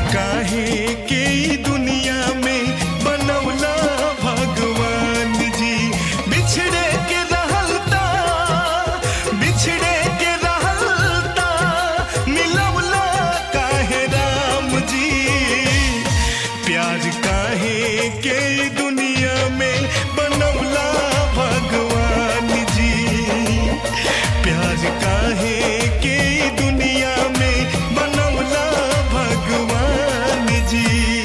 काहे के ई दुनिया में बनौला भगवान जी बिछड़े के रहलता बिछड़े के रहलता मिलौला काहे राम जी प्यार काहे के ई दुनिया में बनौला भगवान जी प्यार काहे के ई दुनिया में बनौला भगवान जी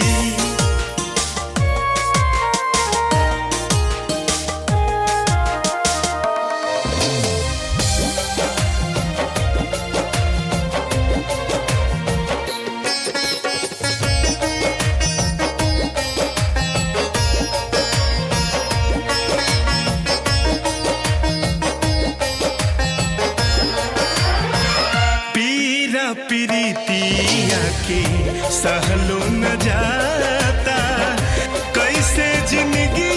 पीरा प्रीतिया के सहलो न जाता कैसे जिंदगी